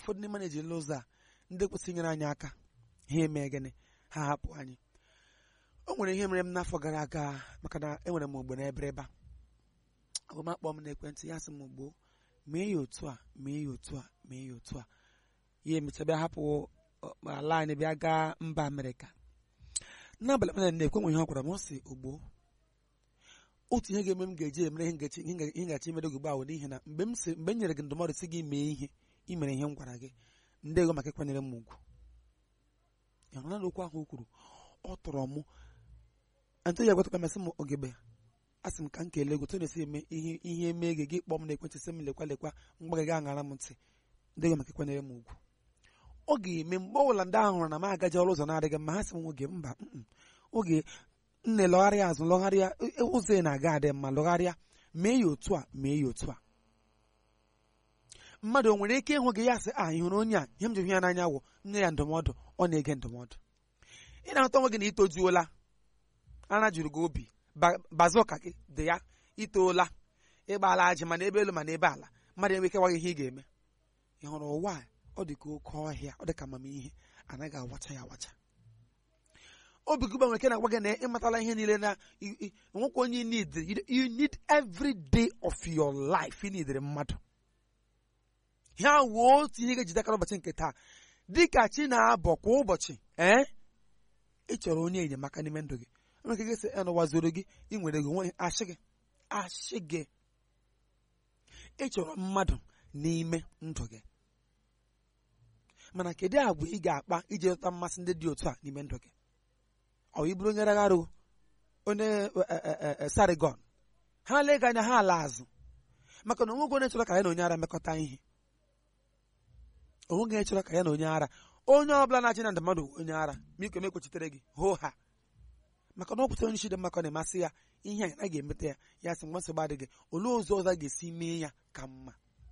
ụfọdụ n'ime na-ejirila ụzọ a ndị kwesịrị inyere anyị aka ha eme gịnị ha hapụ anyị o nwere ihe mere m n'afọ gara aga maka na enwere m ogbe n'ebere ebe a agụmakpọ m n'ekwentị ya sị m gboo mee ya otu a mee ya otu a mee ya otu a ya emecha bịa hapụ ọ, ala anyị bịa gaa mba amerịka n'abalị mana na-ekwe nwe ihe ọ gwara m ọ sị ogbo otu ihe ga-eme m ga-eji emere ihe ngachi ihe nga- ihe ngachi imere gị ugbu a bụ n'ihi na mgbe m si mgbe m nyere gị ndụmọdụ si gị mee ihe i mere ihe m gwara gị ndị ego maka ịkwanyere m ugwu ya hụrụ na okwu ahụ o kwuru ọ tọrọ mụ ntụ ya gwataka masị m ogebe a sị m ka m kelee ego tụ na-esi eme ihe ihe mee gị gị kpọọ m n'ekwentị sị m lekwa lekwa mgba gị gaa ṅara m ntị ndị ego maka ịkwanyere m ugwu ọ ga-eme mgbe ọbụla ndị ahụ hụrụ na m agaji ọrụ ụzọ na-adịghị mma ha sị m oge mba mm, oge nne lọgharịa azụ lọgharịa e- e- ụzọ ị na-aga adị mma lọgharịa mee ya otu a mee ya otu a mmadụ o nwere ike ịhụ gị ya sị a ị hụrụ onye a ihe m ji hụ ya n'anya wụ nye ya ndụmọdụ ọ na-ege ndụmọdụ ị na-ahụta onwe gị na itojuola ara juru gị obi ba- baza ụka gị dị ya itoola ịgbaala ajị mana ebe elu mana ebe ala mmadụ enwe ike gwa gị ihe ị ga-eme ị hụrụ ụwa a, ọ dị ka oke ọhịa ọ dị ka amamihe anaghị awacha ya awacha obi gị gbanwere ike na-agwa gị na ịmatala ihe niile na i- i- nwekwa onye need you need every day of your life ị nidere mmadụ ya wuo otu ihe ga-ejidekara ụbọchị nke taa dịka chi na-abọ kwa ụbọchị ee ị chọrọ onye enyemaka n'ime ndụ gị nwere ike gị sị n'ụwa zoro gị ị nwere gị nwe ashị gị ashị gị ị chọrọ mmadụ n'ime ndụ gị mana kedu agwa ị ga-akpa iji zụta mmasị ndị dị otu a n'ime ndụ gị ọ ị bụrụ onye ragharụ onye e- e- e- e- sarigọn ha lee gị anya ha ala azụ maka na onweghị onye chọrọ ka ya na onye ara mekọta ihe onweghị onye chọrọ ka ya na onye ara onye ọbụla na-achị na ndụmọdụ bụ onye ara ma ike mekwechitere gị hoo ha maka na ọ pụtara onye isi dị mma ka ọ na-emasị ya ihe a a ga-emeta ya ya sị nwa nsogbu adịghị olee ụzọ ọzọ a ga-esi mee ya ka mma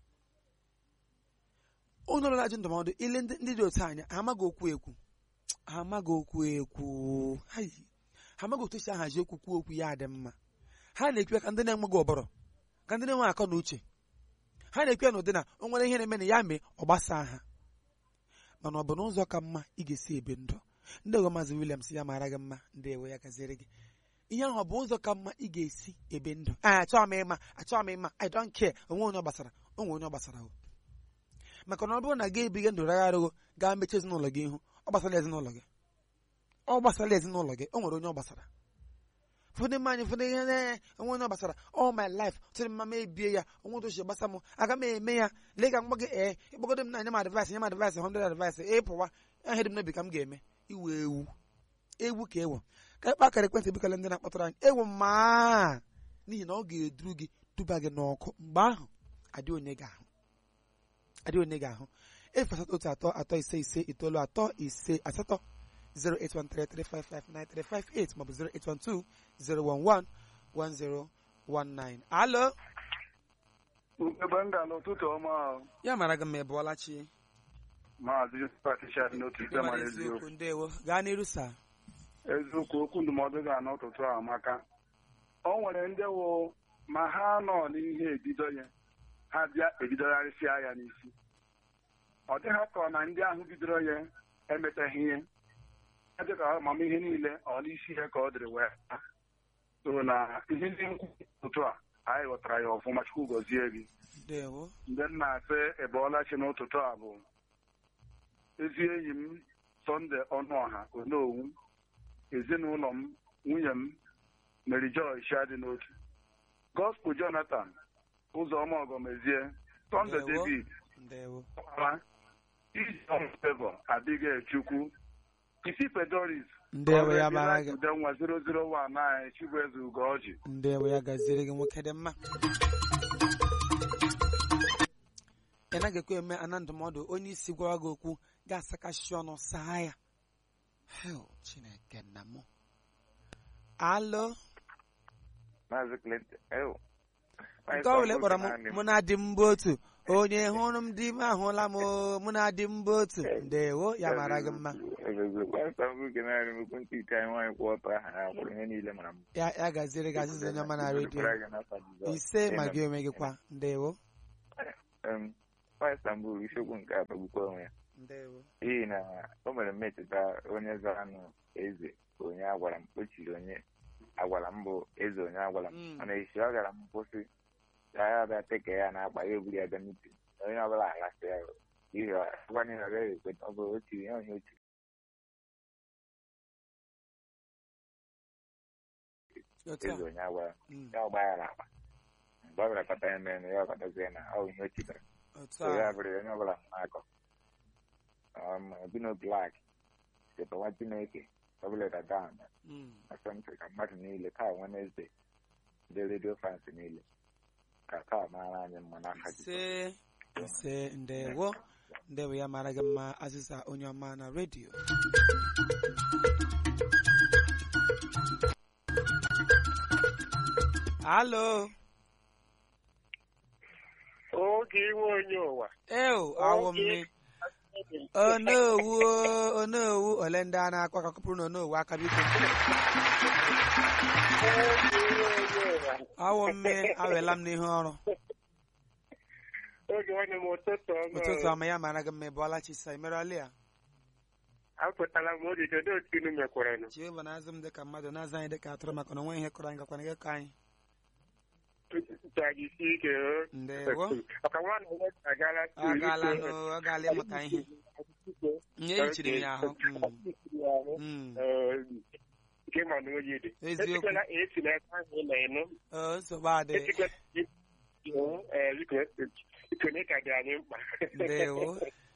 onye ọbụla na-ajụ ndụmọdụ ile ndị ndị dị otu anya ha amaghị okwu ekwu ha amaghị okwu ekwu Hai. ha amaghị otu esi ahazi okwu kwuo okwu ya dị mma ha na-ekwe ka ndị na-enweghị ọbọrọ ka ndị na-enwe akọ na uche ha na-ekwe na ụdị na o nwere ihe na-eme na ya mee ọ gbasaa ha mana ọ bụ n'ụzọ ka mma ị ga-esi ebe ndụ ndị ego maazị Williams ya mara gị mma ndị ewe ya gaziere gị ihe ahụ ọ bụ ụzọ ka mma ị ga-esi ebe ndụ a achọghị m ịma achọghị m ịma I don't care onwe onye ọ gbasara onwe onye ọ gbasara o maka na ọ bụrụ na gị ebighị ndụ ragharịgo gaa mechie ezinụlọ gị ihu ọ gbasara ezinụlọ gị ọ gbasara ezinụlọ gị o nwere onye ọ gbasara ụfọdụ mma anyị ụfọdụ ihe na- onwe onye ọ gbasara all my life tụrụ mma m ebie ya onwe otu ochi gbasa m aga m eme ya lee ka mgba gị ee ịkpọgodo m na nye m advice nye m advice 100 advice ịpụwa ihe dị m n'obi ka m ga-eme iwe ewu ewu ka ewu ka ịkpa akara ekwentị bikọla ndị na-akpọtara anyị ewu maa n'ihi na ọ ga-eduru gị duba gị n'ọkụ mgbe ahụ adị onye ga-ahụ adị onye ga-ahụ efu asatọ otu atọ atọ ise ise itoolu atọ ise asatọ 08133559358 maọbụ 08120111019 alo ebe m ga n'ụtụtụ ọma ahụ ya mara gị ma ị bụọla chi maazị patricia n'otu ite ịmara mara eziokwu eziokwu ndewo gaa n'iru saa eziokwu okwu ndụmọdụ ga n'ụtụtụ a amaka o nwere ndị wụ ma ha nọ n'ihe ebido ya ha bịa ebidogharịsịa ya n'isi ọ dịghị ka ọ na ndị ahụ bidoro ya emetaghị ihe ọ dị ka amamihe niile ọ n'isi ya ka ọ dịrị wee ha. so na ihe ndị nkwu ụtụtụ a anyị ghọtara ya ọfụma chukwu gọzie gị ndewo ndị m na-asị ịbọọlachi n'ụtụtụ a bụ ezi enyi m sọnde ọnụọha onowu ezinụlọ m nwunye m mary joy dị n'otu gospel jonathan ụzọma ọgọmezie sọnde Ndewo. david ndewo ọkpara ijeọm fevọ abigail chukwu isi pedoris ndewo ya mara gị udenwa 001 anyị chibueze ugoji ndewo ya gaziere gị nwoke dị mma ị naghị ekwe eme ana ndụmọdụ onye isi gwara gị okwu ga-asakashi ọnụ saa ya hel chineke nna m alo Maazị Clinton, ew. nke ọ bụla ị kpọrọ m mụ na di m bụ otu onye hụrụ m di m ahụla m o, mụ na di m bụ otu ndewo ya mara gị mma Pastọ m nke naanị m ekwentị ite anyị nwaanyị kwụ ọtọ aha ha kwụrụ ihe niile mara m. ya ya gaziere gị azịza onye ọma na redio Dịkwara gị n'afọ Jizọs. ise ma Amen. gị onwe gị kwa ndewo Em, nwa Istanbul isiokwu nke a kpagbukwa onwe ya ndewo n'ihi na o mere mmetụta onye zara nụ eze onye agwara m o chiri onye agwara m bụ eze onye agwara m Mm. mana esi ọ gara m kwụsị ya ya bịa teke ya na akpa ya eburu ya bịa mitin onye ọbụla aghasị ya ihe agwanye na ọ gaghị ekweta ọ bụrụ o chiri ya onye o chiri otu a eze onye agwara m Mm, ya ọgba ya akpa mgbe ọ bịara kpata ya mere na ya ọkpatazie na ọ bụ ihe o chibere otu so ya a bụrụ onye ọbụla na-akọ bino blak sitewa chineke ọbụleta down Mm, asọmpi ka mmadụ niile taa Wednesday ndị redio fans niile ka taa mara anyị mma n'aka Jizọs. ise ise ndewo ndewo ya mara gị mma azịza onye ọma na redio alo oge iwe onye ụwa eo awụ mme onowu o, onowu ole ndị a na-akwa ka kọpụrụ na onowu aka biko oge iwe onye ụwa awụ mme awela m n'ihu ọrụ oge nwanne m ụtụtụ ụtụtụ ọma ọma ya mara gị mma ị bụọla chisa imerọli ya apụtala m oge kedu otu unu mekwaranụ chieva na-azụ m dịka mmadụ na-azụ anyị dịka atụrụ maka na onwe ihe kọrọ anyị gakwana gị ka anyị tụtụta gị isi ike o. ndewo ọka nwa na onye agala ọ gaala nụ ọ gaala ịmụta ihe nye ehichiri ya ahụ Mm, mm. nke ma na oyi dị Eziokwu. esikwela esi na ebe ahụ ị na-enụ Ọ, nsogbu adị esikwela ee biko ikone ka dị anyị mkpa ndewo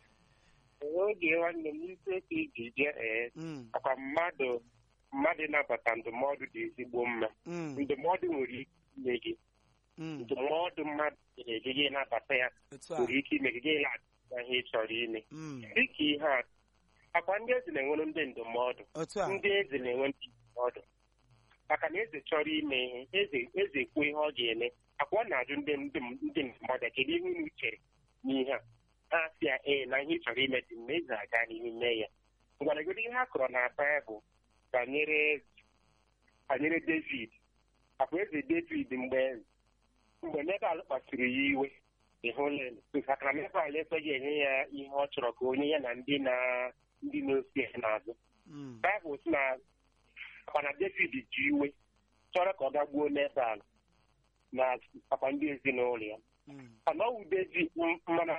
oge nwanne m isi oke iji jee ee Mm, ọkwa mmadụ mmadụ ịnabata ndụmọdụ dị ezigbo mma mm, ndụmọdụ nwere ike ime gị mm. ndụmọdụ mmadụ nyere gị gị nabata ya otu a nwere ike ime gị gị na ihe ị chọrọ ime Mm, dịka ihe a akwa ndị eze na-enwere ndị ndụmọdụ otu a ndị eze na-enwe ndị ndụmọdụ maka na eze chọrọ ime ihe eze eze kwuo ihe ọ ga-eme akwa ọ na-ajụ ndị ndị ndị ndụmọdụ kedu ihe unu chere n'ihe a ha sị ya ee na ihe ị chọrọ ime dị mma eze aga n'ihu mee ya ngwanagodo ihe a kọrọ na baịbụl banyere banyere david akwa eze david mgbe mgbe nebal kpasuru ya iwe ịhụla maka na nebal ekweghị enye ya ihe ọ chọrọ ka onye ya na ndị na ndị na-osi ya n'azụ Mm, baịbụl sị na akwa na david ji iwe chọrọ ka ọ gagbuo nebal na akwa ndị ezinụlọ ya mm, mana ọwụ david mana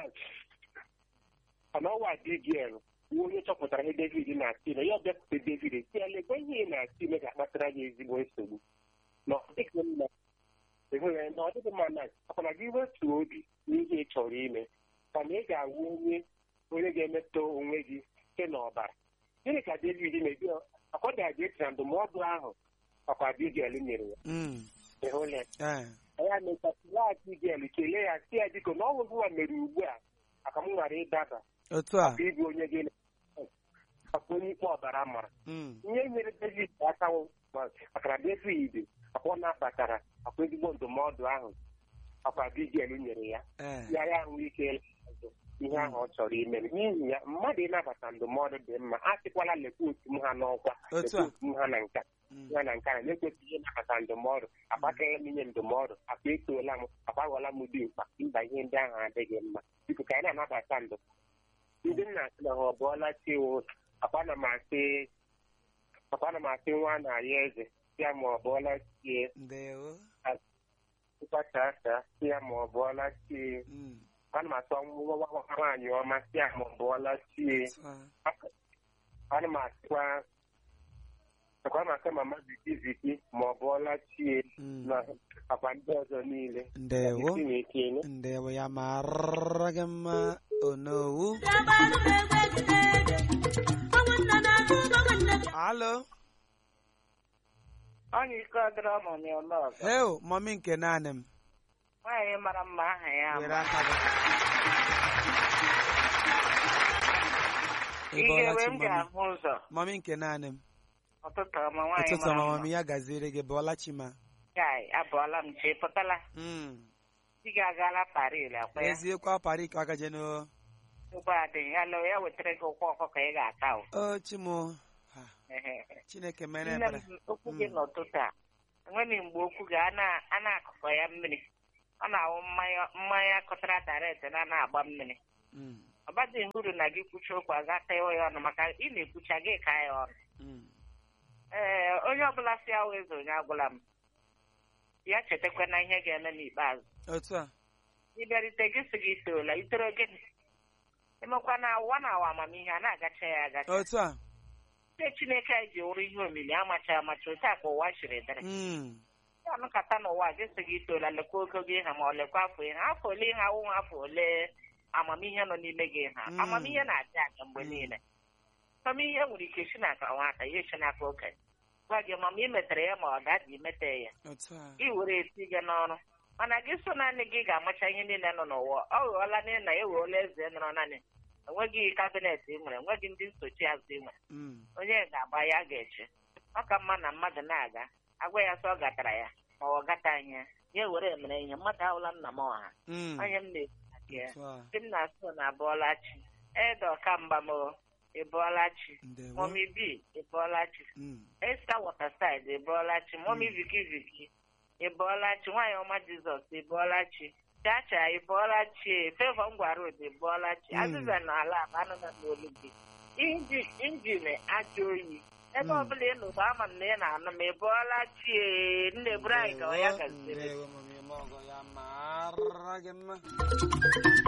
mana ọwụ abigail bụ onye chọpụtara ihe david na-asị ime ya bịakwute david si ya lekwe ihe ị na-asị ime ga-akpatara gị ezigbo nsogbu na ọ dịghị mma ịhụ ya na ọ dịghị mma na akwana gị wetuo obi n'ihe ị chọrọ ime mana ị ga-awụ onye onye ga-emetọ onwe gị site n'ọbara gịnị ka david na-ebi akwadagị esi na ndụmọdụ ahụ ọkwa abigail nyere ya mm. ịhụla ya Eh, ya mechasịlaghachi gel kelee ya si ya biko na ọnwụ gịwa mere ugbu a aka m ghara ịdaba otu a ka ịbụ onye gị akwa onye ikpe ọbara mara Mm, ihe nyere david aka wụ ma- maka na david akwa ọ nabatara akwa ezigbo ndụmọdụ ahụ akwa bigel nyere ya eh, ya ya ahụ ike ịlụ ihe ahụ ọ chọrọ ime n'ihi ya mmadụ ịnabata ndụmọdụ dị mma a sịkwala lekwa otu m ha n'ọkwa Otu lekwa a. otu m ha na nka mm. ya na nke a na-ekwesịghị ịnabata ndụmọdụ agbakaghị m inye ndụmọdụ akpa etoola m agbaghọla m dị mkpa mba ihe ndị ahụ adịghị mma biko ka anyị na-anabata ndụ ndị nna asị na ha ọ bụọla chiwo akwa na m asị akwa na m asị nwa na ya eze ya ma ọ bụọla chie ndewo ịkpacha aka si ya ma ọ bụọla chie Mm, ana m asọ nwa nwaanyị ọma si ya ma ọ bụọla chie otu a ana m asịkwa akwa m asị mama ziki ziki ma ọ bụọla chie Mm, na akwa ndị ọzọ niile ndewo Isi na-ekele. ndewo ya mara gị mma onowu alo Onye ike ọdịrị ụmụ m ụlọ ọzọ. heo mọmi nke naanị m Nwaanyị mara mma aha ya were ma. aka gị Ị Ihe bọọla ewe chi m mọmi ga-ahụ ụzọ. mọmi nke naanị m Ụtụtụ ọma nwaanyị ụtụtụ mara ọma mma. mọmi ya gaziere gị bọọla chi ma Chai, abụọla m chi pụtala. Mm, Di gị agaala Paris akwa ya. eziokwu apara ike aka jeno Ụgbọ adịghị ya lụ ya wetara gị ụkwụ ọkụkọ ị ga-ata o. o chimo Ha, chineke mere Nne ebere m okwu gị Mm. n'ụtụtụ a enweghị mgbe okwu gị a na- a na-akụkọ ya mmiri ọ na-awụ mmanya mmanya kọtara daret na na-agba mmiri Mm. ọ badịghị uru na gị kwucha okwu agata ịwa ya ọnụ maka ị na-ekwucha gị ka ya ọnụ Mm. ee onye ọbụla si awụ eze onye agwụla m ya chetakwa na ihe ga-eme n'ikpeazụ otu a ịbịarite gị sị gị itoola itoro gịnị emekwa na ụwa na awa amamihe a na-agacha ya agacha otu a ndị chineke anyị ji wụrụ ihe omimi amacha amacha otu a ka ụwa chiri dịrị Mm. ya anụkata n'ụwa gị sị gị itoola lekwa ogo gị ha ma ọ lekwa afọ ihe afọ ole ihe awụ afọ ole amamihe nọ n'ime gị ha Mm. amamihe na-adị aga mgbe Mm. niile amamihe nwere ike si n'aka nwata ya esi n'aka okenye gwa gị ma ma ị metere ya ma ọ dada imete ya otu a ị were eti gị n'ọrụ mana gị so naanị gị ga-amacha ihe niile nọ n'ụwa ọ ghọọla na na ewela eze nọrọ naanị enweghị kabinet ị nwere enweghị ndị nsochi azụ ị nwere Mm. onye ga-agba ya ga-eche ọ ka mma na mmadụ na-aga agwa ya sọ ọ gatara ya ma ọ gataghị ya ya were mere ihe mmadụ ahụla nna m ọha Mm. onye m na-ekwu maka ya otu a ndị m na-asụ na abụọlachi ede ọkamba m ịbụọlachi ndewo momi b ịbụọlachi Mm. Esther Waterside ịbụọlachi momi viki viki ịbụọlachi nwaanyị ọma Jizọs ịbụọlachi chacha ịbụọlachi fevọ ngwarod ịbụọlachi Mm. azịza na ala aba anụ na n'olu gị Inji- injin ajọ oyi ebe Mm. ọbụla ị nụrụ ama m na ị na-anụ m ịbụọlachi ee, nne buru anyị gawa ya Ndewo, gaziere ndewo, mami, ma ọgọ ya mara gị mma